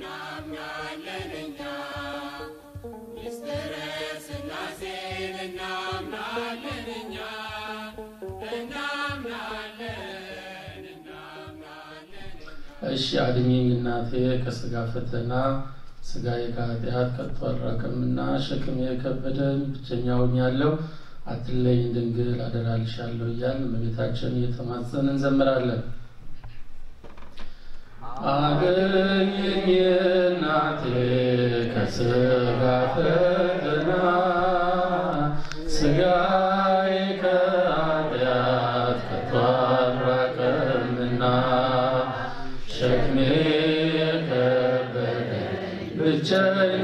እናምናለን እኛ ምስጢረ ሥላሴን እናምናለን እኛ እናምናለን እናምናለን እሺ አድኝኝ እናቴ ከስጋ ፈተና ስጋዬ ከኃጢአት ከቶ አልራቀምና ሸክም የከበደኝ ብቸኛ ሆኛለሁ አትለይኝ ድንግል አደራልሻለሁ እያልን እመቤታችን እየተማጸን እንዘምራለን። አድኝኝ እናቴ ከስጋ ፈተና ስጋዬ ከኃጢአት ከቶ አልራቀምና ሸክሜ የከበደኝ ብቸኛ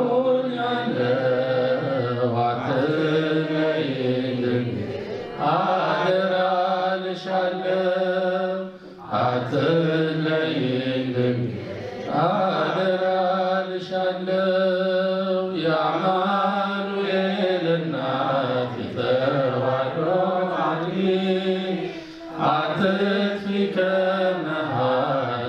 ሆኛለሁ አትለይኝ ድንግል አደራ ልሻለሁ አትለይኝ ድንግል አደራ ልሻለሁ የአማኑኤል እናት የተዋሕዶ አምላክ አትጥፊ ከመሃል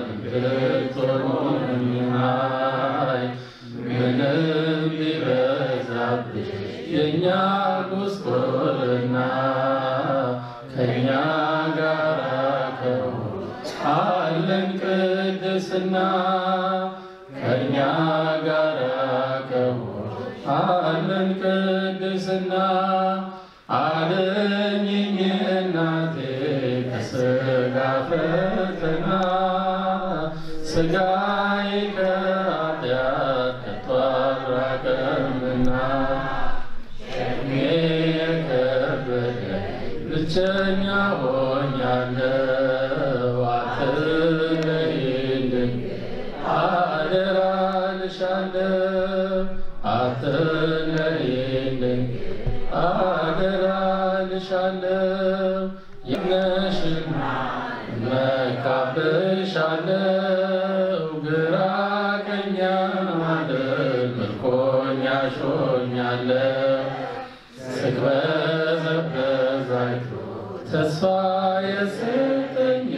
ብትሆኚ ምንም ቢበዛብሽ የእኛ ጉስቁልና ከእኛ ጋር ከሆን አለን ቅድስና ከእኛ ጋር ከሆን አለን ቅድስና አድኝኝ እናቴ ከስጋ ፈተና ስጋዬ ከኃጢአት ከቶ አልራቀምና ሸክሜ የከበደኝ ብቸኛ ሆኛለሁ አትለይኝ ድንግል አደራ ልሻለሁ አትለይኝ ድንግል አደራ ልሻለሁ ይነሽና መካብሻለሁ ግራ ቀኛ ማደል ምርኮኛ ሾኛለሁ ስቅበዘበዝ አይቶ ተስፋ የሰጠኝ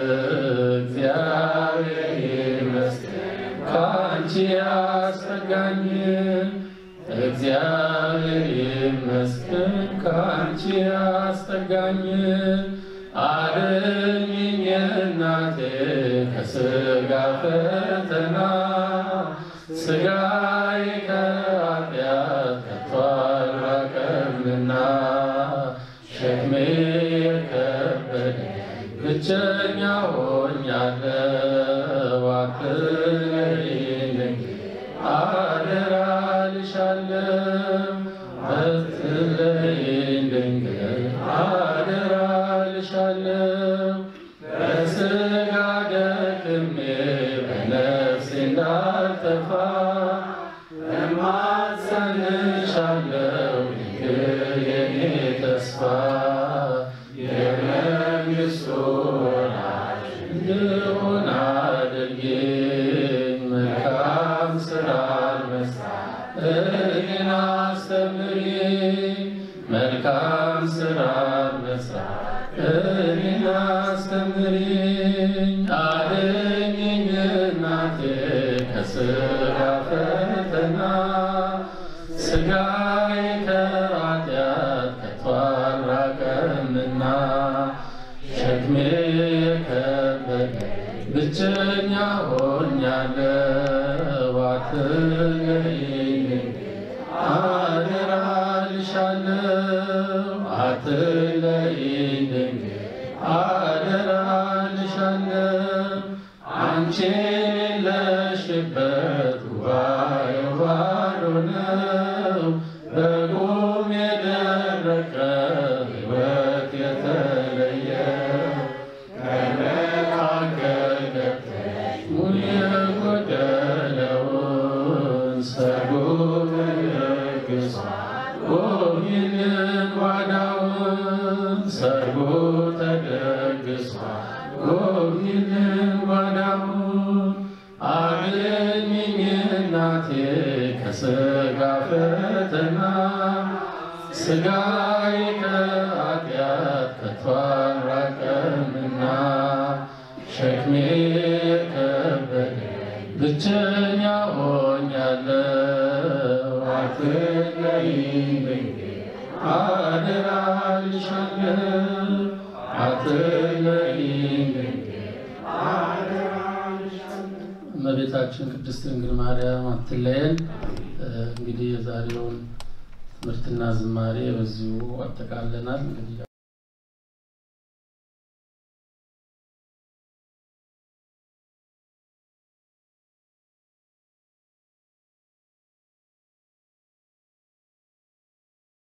እግዚአብሔር ይመስገን ከአንቺ ያስጠጋኝን እግዚአብሔር ይመስገን ከአንቺ ያስጠጋኝን አድኝኝ እናቴ ከስጋ ፈተና ስጋዬ ከኃጢአት ከቶ አልራቀምና ሸክሜ የከበደኝ ብቸኛ ሆኛለሁ አትለይኝ ድንግል አደራ ልሻለሁ አትለይኝ ድንግል አደራ ልሻለሁ በስጋ ደክሜ በነፍሴ እንዳልጠፋ እማጸንሻለሁ ድንግል የኔ ተስፋ የመንግሥቱ ወራሽ እንድሆን አድርጊኝ መልካም ሥራ መስራት እኔን አስተምሪኝ መልካም ሥራ መስራት እኔን አስተምሪኝ አድኝኝ እናቴ ከሥጋ ፈተና ሥጋዬ ከኃጢአት ከቶ አልራቀምና ሸክሜ የከበደኝ ብቸኛ ሆኛለሁ አትለይኝ አደራ ልሻለሁ አትለይኝ ድንግል አደራ ልሻለሁ አንቺ የሌለሽበት ጉባኤው ባዶ ነው በቁም የደረቀ ሕይወት የተለየ ከመካከል ገብተሽ ሙሉ የጎደለውን ሰርጉን ደግሷል ጎብኝልን ጓዳውን ሰርጉ ተደግሷል ጎብኝልን ጓዳውን አድኝኝ እናቴ ከሥጋ ፈተና ሥጋዬ ከኃጢአት ከቶ አልራቀምና ሸክሜ የከበደኝ ብቸኛ ሆኛለሁ አትለይኝ ድንግል አደራ ልሻለሁ አትለይኝ ድንግል እመቤታችን ቅድስት ድንግል ማርያም አትለየን። እንግዲህ የዛሬውን ትምህርትና ዝማሬ በዚሁ አጠቃለናል። እንግዲህ